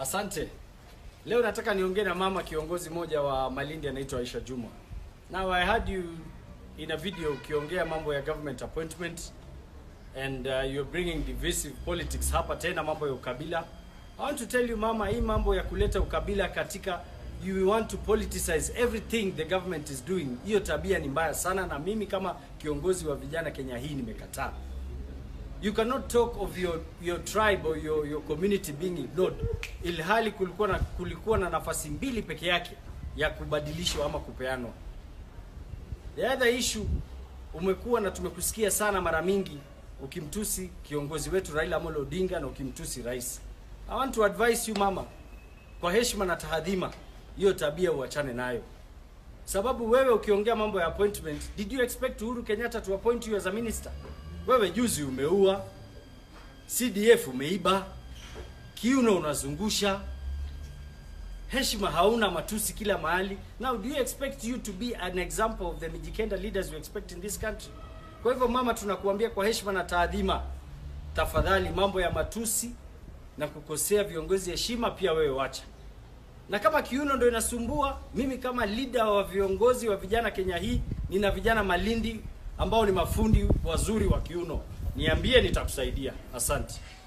Asante. Leo nataka niongee na mama kiongozi moja wa Malindi anaitwa Aisha Juma. Now I heard you in a video ukiongea mambo ya government appointment and uh, you're bringing divisive politics hapa tena mambo ya ukabila. I want to tell you mama, hii mambo ya kuleta ukabila katika you want to politicize everything the government is doing. Hiyo tabia ni mbaya sana na mimi kama kiongozi wa vijana Kenya hii nimekataa. You cannot talk of your your tribe or your your community being ignored. Ilhali kulikuwa na kulikuwa na nafasi mbili peke yake ya kubadilishwa ama kupeanwa. The other issue umekuwa na tumekusikia sana mara mingi ukimtusi kiongozi wetu Raila Amolo Odinga na ukimtusi rais. I want to advise you mama, kwa heshima na tahadhima, hiyo tabia uachane nayo. Sababu wewe ukiongea mambo ya appointment, did you expect Uhuru Kenyatta to appoint you as a minister? Wewe juzi umeua, CDF umeiba, kiuno unazungusha, heshima hauna, matusi kila mahali. Now do you expect you to be an example of the Mijikenda leaders you expect in this country? Kwa hivyo mama, tunakuambia kwa heshima na taadhima, tafadhali mambo ya matusi na kukosea viongozi heshima pia wewe wacha. Na kama kiuno ndio inasumbua, mimi kama leader wa viongozi wa vijana Kenya hii, nina vijana Malindi ambao ni mafundi wazuri wa kiuno. Niambie, nitakusaidia. Asante.